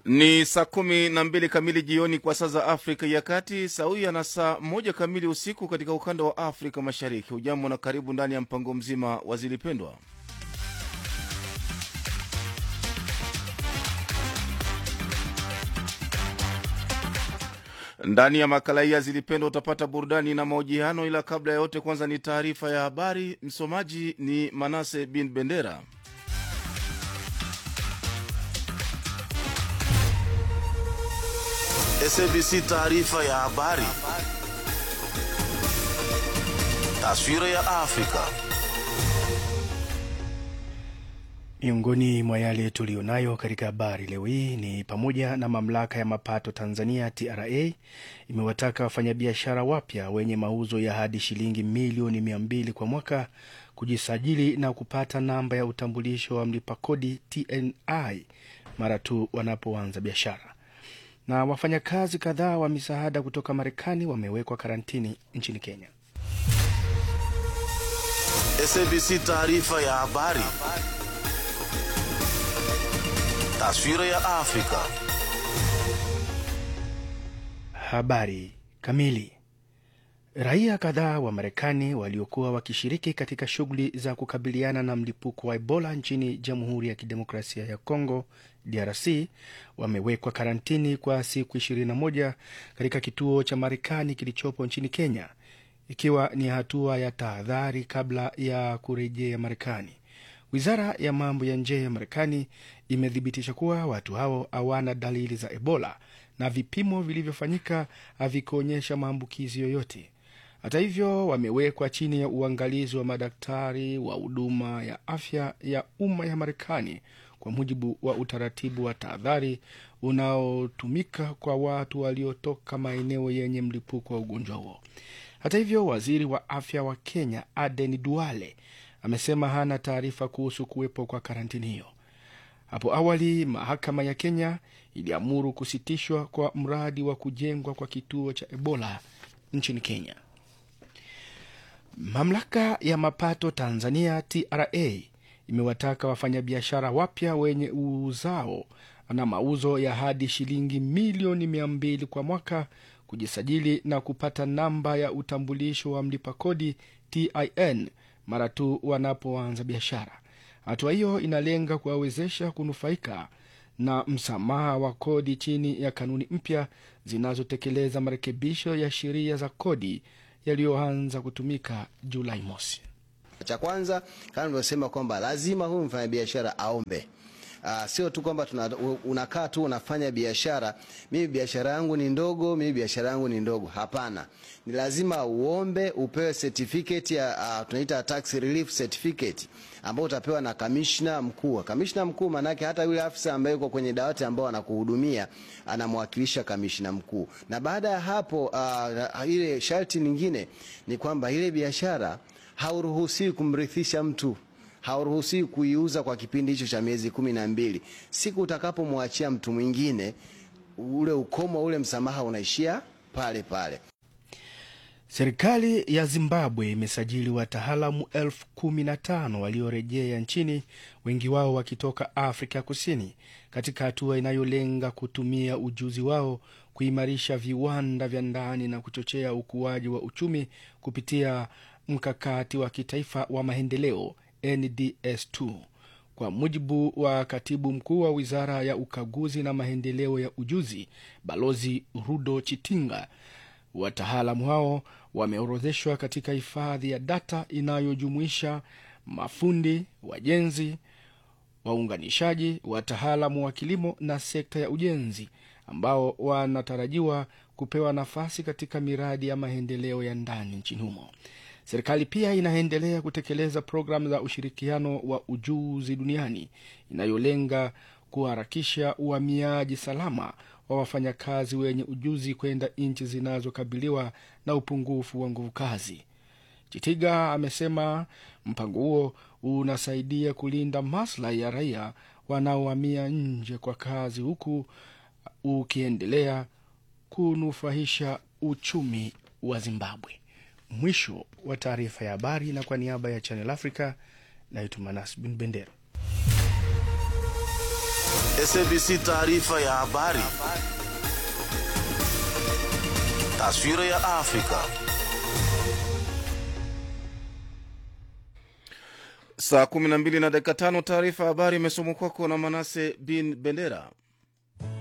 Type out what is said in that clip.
Ni saa kumi na mbili kamili jioni kwa saa za Afrika ya Kati, sawia na saa moja kamili usiku katika ukanda wa Afrika Mashariki. Hujambo na karibu ndani ya mpango mzima wa Zilipendwa. Ndani ya makala hii ya Zilipendwa utapata burudani na mahojiano, ila kabla ya yote, kwanza ni taarifa ya habari. Msomaji ni Manase bin Bendera. SABC taarifa ya habari. Taswira ya Afrika. Miongoni mwa yale tuliyonayo katika habari leo hii ni pamoja na mamlaka ya mapato Tanzania TRA imewataka wafanyabiashara wapya wenye mauzo ya hadi shilingi milioni mia mbili kwa mwaka kujisajili na kupata namba ya utambulisho wa mlipa kodi TNI mara tu wanapoanza biashara na wafanyakazi kadhaa wa misaada kutoka Marekani wamewekwa karantini nchini Kenya. SABC taarifa ya habari. Taswira ya Afrika. Habari kamili. Raia kadhaa wa Marekani waliokuwa wakishiriki katika shughuli za kukabiliana na mlipuko wa Ebola nchini Jamhuri ya Kidemokrasia ya Kongo DRC wamewekwa karantini kwa siku 21 katika kituo cha Marekani kilichopo nchini Kenya, ikiwa ni hatua ya tahadhari kabla ya kurejea Marekani. Wizara ya mambo ya nje ya Marekani imethibitisha kuwa watu hao hawana dalili za Ebola na vipimo vilivyofanyika havikuonyesha maambukizi yoyote. Hata hivyo, wamewekwa chini ya uangalizi wa madaktari wa huduma ya afya ya umma ya Marekani kwa mujibu wa utaratibu wa tahadhari unaotumika kwa watu waliotoka maeneo yenye mlipuko wa ugonjwa huo. Hata hivyo, waziri wa afya wa Kenya Aden Duale amesema hana taarifa kuhusu kuwepo kwa karantini hiyo. Hapo awali mahakama ya Kenya iliamuru kusitishwa kwa mradi wa kujengwa kwa kituo cha Ebola nchini Kenya. Mamlaka ya mapato Tanzania TRA imewataka wafanyabiashara wapya wenye uzao na mauzo ya hadi shilingi milioni mia mbili kwa mwaka kujisajili na kupata namba ya utambulisho wa mlipa kodi TIN mara tu wanapoanza biashara. Hatua hiyo inalenga kuwawezesha kunufaika na msamaha wa kodi chini ya kanuni mpya zinazotekeleza marekebisho ya sheria za kodi yaliyoanza kutumika Julai mosi. Cha kwanza kama nilivyosema kwamba lazima huyu mfanyabiashara aombe. Uh, sio tu kwamba unakaa tu unafanya biashara, mimi biashara yangu ni ndogo, mimi biashara yangu ni ndogo. Hapana, ni lazima uombe upewe certificate ya uh, tunaita tax relief certificate ambao utapewa na kamishna mkuu. Kamishna mkuu maanake hata yule afisa ambaye yuko kwenye dawati ambao anakuhudumia anamwakilisha kamishna mkuu, na baada ya hapo uh, ile sharti lingine ni kwamba ile biashara hauruhusiwi kumrithisha mtu hauruhusiwi kuiuza kwa kipindi hicho cha miezi kumi na mbili. Siku utakapomwachia mtu mwingine, ule ukomo ule msamaha unaishia pale pale. Serikali ya Zimbabwe imesajili wataalamu elfu kumi na tano waliorejea nchini, wengi wao wakitoka Afrika Kusini, katika hatua inayolenga kutumia ujuzi wao kuimarisha viwanda vya ndani na kuchochea ukuaji wa uchumi kupitia mkakati wa kitaifa wa maendeleo NDS2. Kwa mujibu wa katibu mkuu wa wizara ya ukaguzi na maendeleo ya ujuzi, Balozi Rudo Chitinga, wataalamu hao wameorodheshwa katika hifadhi ya data inayojumuisha mafundi, wajenzi, waunganishaji, wataalamu wa kilimo na sekta ya ujenzi, ambao wanatarajiwa kupewa nafasi katika miradi ya maendeleo ya ndani nchini humo. Serikali pia inaendelea kutekeleza programu za ushirikiano wa ujuzi duniani inayolenga kuharakisha uhamiaji salama wa wafanyakazi wenye ujuzi kwenda nchi zinazokabiliwa na upungufu wa nguvu kazi. Chitiga amesema mpango huo unasaidia kulinda maslahi ya raia wanaohamia nje kwa kazi, huku ukiendelea kunufaisha uchumi wa Zimbabwe. Mwisho wa taarifa ya habari, na kwa niaba ya Channel Africa naitwa Manas Bin Bendera. SABC taarifa ya habari. Taswira ya Afrika. Saa 12 na dakika tano. Taarifa ya habari imesomwa kwako na Manase bin Bendera.